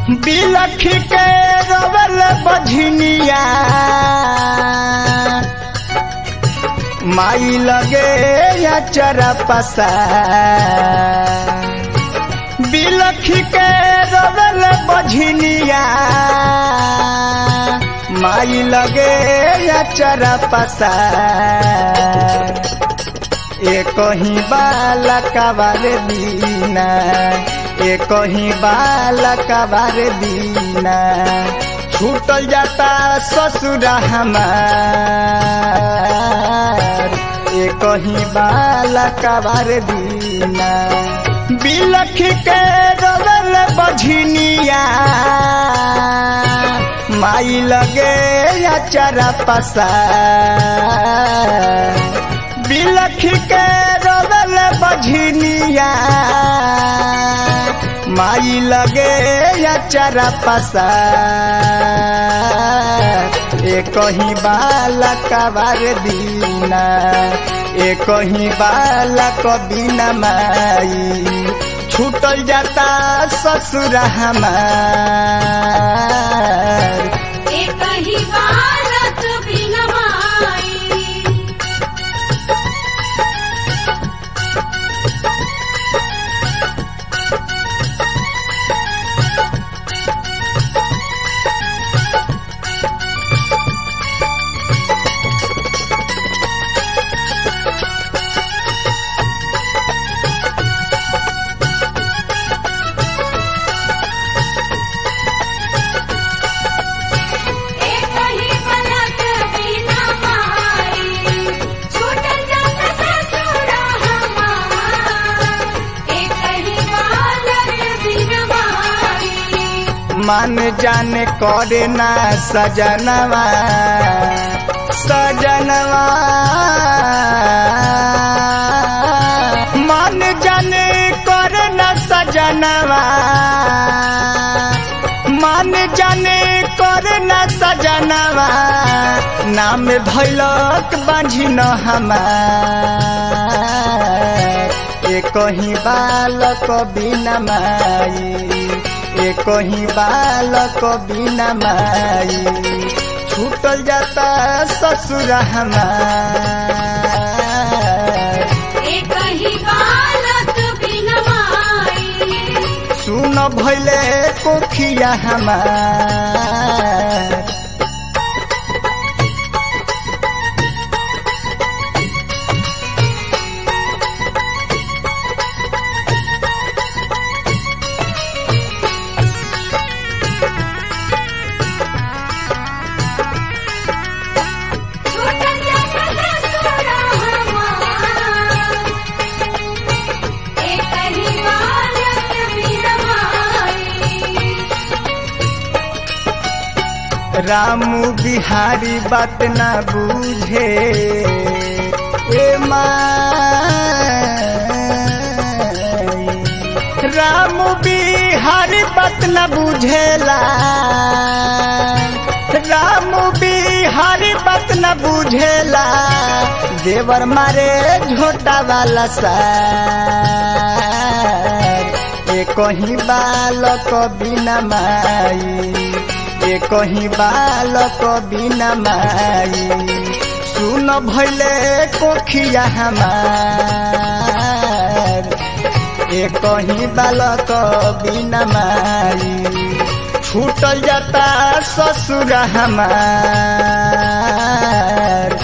बिलख के रवल बझनिया माई लगे या चरा पसा बिलख के रवल बझनिया माई लगे या चरा पसा एक ही बालक बार दीना एक ही बालक बार दीना छूटल जाता ससुर हमार एक ही बालक बार दीना बिलख के रवल बझनिया माई लगे या चरा पसा बिलख के रवल बझनिया माई लगे या चरा पसा एक ही बालक बार दीना एक ही बालक बिना माई छूटल जाता ससुर हमार एक ही बालक बिन माई एक ही बालक बिन माई छूटल जात ससुर हमार एक ही बालक बिन माई मन जाने करे ना सजनवा सजनवा मन जाने करे ना सजनवा मन जाने करे ना सजनवा नाम धैलक बाझी न हमार एक ही बालक बिना माई एक ही बालक बिना माई छूटल जाता ससुर हमार एक ही बालक बिन माई सुन भैले कोखिया हमार छूटल जात ससुर हमार एक ही बालक बिन माई रामू बिहारी बात ना बूझे ए माई रामू बिहारी बात ना बुझेला रामू बिहारी बात न बुझेला देवर मारे झोटा वाला सार एक ही बालक बिना माई एक ही बालक बिना माई सुन भैले कोखिया हमार एक ही बालक बिना माई छूटल जाता ससुर हमार